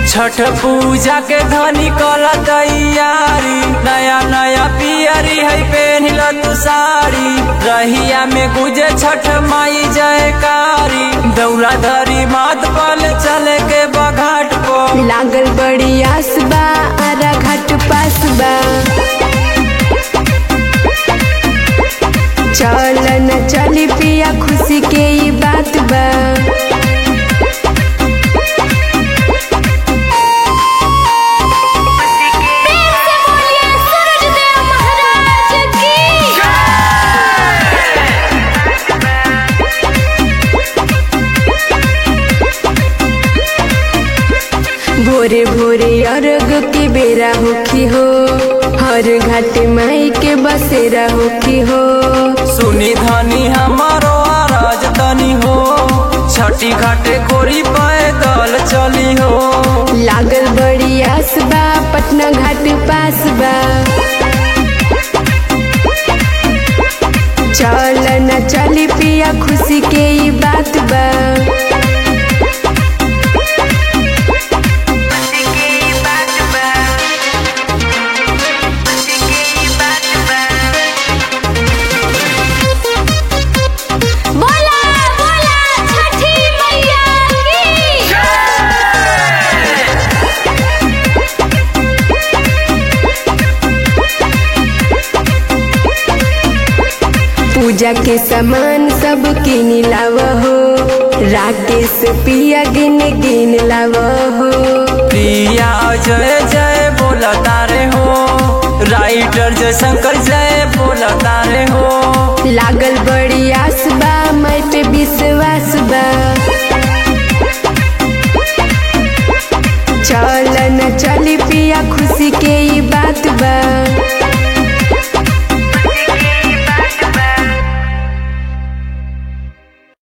छठ पूजा के धनी कल तैयारी नया नया पियरी है पेनिल तू साड़ी रहिया में गुजे छठ माई जयकारी दौरा धरी मात पल चले के बघाट पर लागल बड़ी आस बा आरा घाट पास बा चल न चली पिया खुशी के ई बात बा भोरे भोरे अर्घ के बेरा होखी हो हर घाट माई के बसेरा होखी हो सुनी धनी हमारो आराज तनी हो छठी घाटे कोरी पैदल चली हो लागल बड़ी आस बा पटना घाट पास बा चल न चली पिया खुशी के ई बात बा बोला बोला छठी मैया की पूजा के सामान सब किन लाव हो राकेश पिया गिन गिन लाव हो प्रिया जय जय बोला तारे हो राइटर जय शंकर जय बोला तारे हो लागल बड़ी आस बा मैं पे विश्वास बा चल न चली पिया खुशी के ई बात बा